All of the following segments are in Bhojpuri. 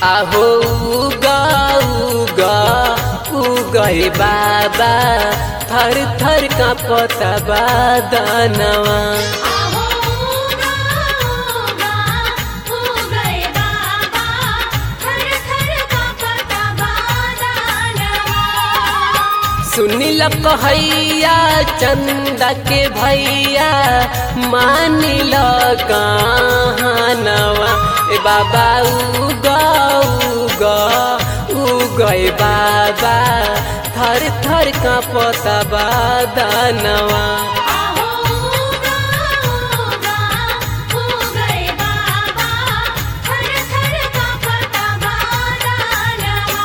आहो उगा उगा उगए बाबा थर थर का पता बादनवा आहो उगा उगा उगए बाबा थर थर कांपता बादलवा सुनिल कहैया चंदा के भैया मानिल कहानवा ए बाबा उगा उगा उगए बाबा थर थर का पता बादनवा आहो उगा उगा उगए बाबा थर थर कांपता बादलवा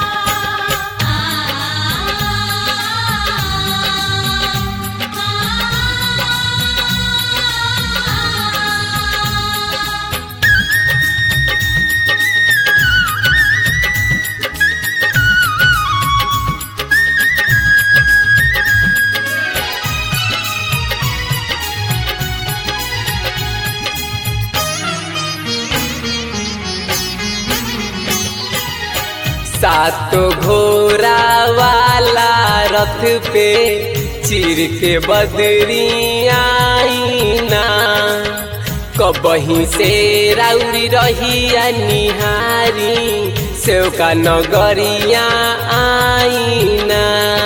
सातो घोड़ा वाला रथ पे चिर के बदरी आईना कबही से राउरी रहिया निहारी सेवका नगरिया आईना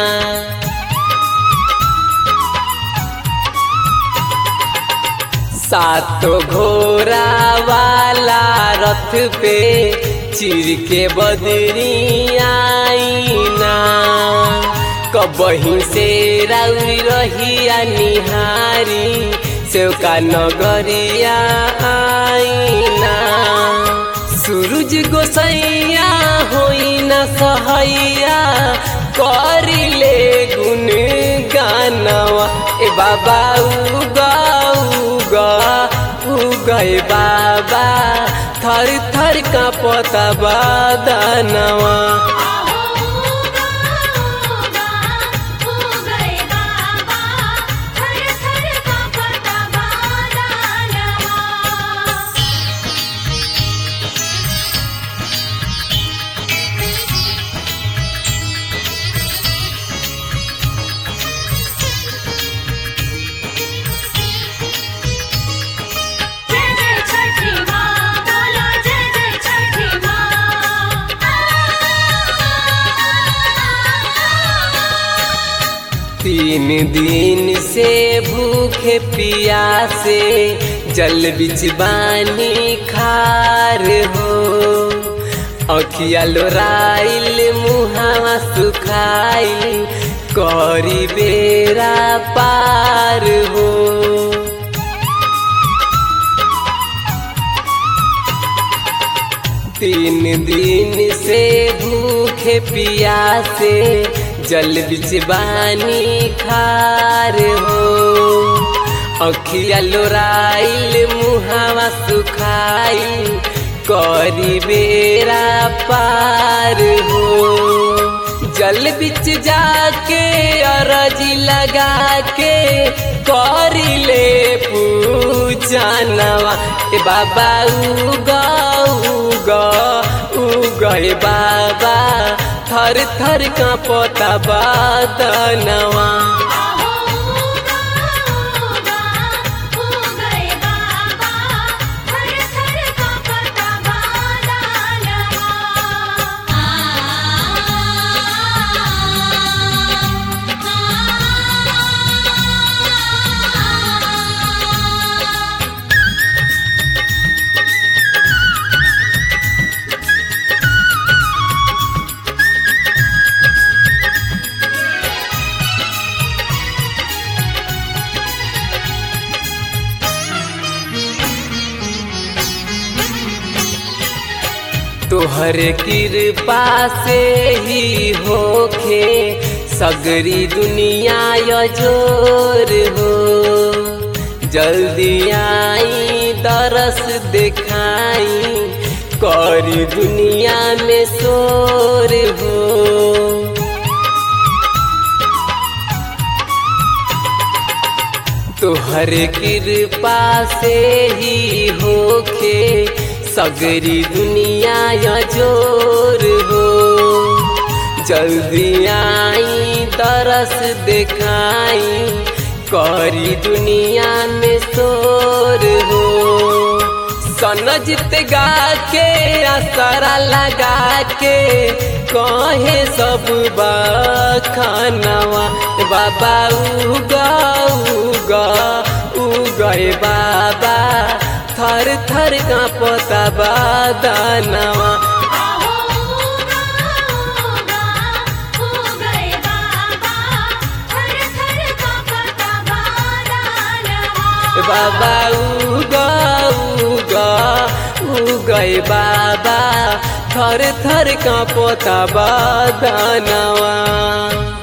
सातो घोड़ा वाला रथ पे चिर के बदरी आईना कबही से राउरी रहिया निहारी सेवका नगरिया आईना सूरज गोसैया होई न सहैया करिले गुन गानवा ए बाबा उगा उगा उगए बाबा थर थर का पता बादनवा आहो उगा उगा उगए बाबा थर थर कांपता बादलवा जय जय छठी माँ बोलो जय जय छठी माँ तीन दिन से भूखे पियासे जल बिच बानी खार हो अखिया लोराइल मुहावा सुखाइल करी बेरा पार हो तीन दिन से भूखे पियासे जल बिचवानी खार हो अखिया लोराइल मुहावा सुखाइल करी बेरा पार हो जल बिच जाके अरजी लगा के करिले पूजनवा ए बाबा उगा उगा उगए बाबा थर थर का पता बादनवा आहो उगा उगा उगए बाबा थर थर कांपता बादलवा तोहर कृपा से ही होखे सगरी दुनिया यजोर हो जल्दी आई दरस दिखाई करी दुनिया में शोर हो तोहर कृपा से ही होखे सगरी दुनिया या जोर हो जल्दी आई तरस दिखाई करी दुनिया में शोर हो सनजित गा के असरा लगा के कहे सब बखानवा बाबा उगा उगा उगए बाबा थर थर का पता बादानवा आहो उगा उगा उगए बाबा थर थर कांपता बादलवा बाबा उगा उगा उगए बाबा थर थर का पोता बादानवा